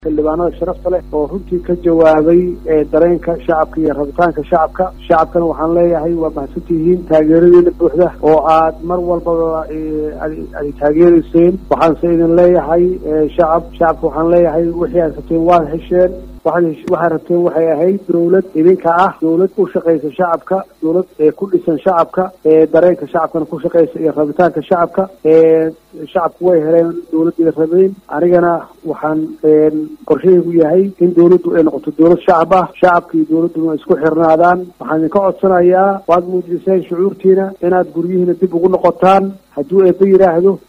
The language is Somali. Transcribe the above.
xildhibaanada sharafta leh oo runtii ka jawaabay dareenka shacabka iyo rabitaanka shacabka shacabkana waxaan leeyahay waa mahadsantihiin taageeradeena buuxda oo aad mar walbaba ay taageerayseen waxaanse idin leeyahay shacab shacabka waxaan leeyahay wixii aad rabteen waad hesheen waxaad rabteen waxay ahayd dawlad idinka ah dawlad u shaqaysa shacabka dawlad ku dhisan shacabka dareenka shacabkana ku shaqaysa iyo rabitaanka shacabka shacabku way heleen dawladda rabeen anigana waxaan qorshahaygu yahay in dawladdu ay noqoto dawlad shacab ah shacabka iyo dawladduna isku xirnaadaan waxaan idinka codsanayaa waad muujiseen shucuurtiina inaad guryihiina dib ugu noqotaan hadduu eeba yidhaahdo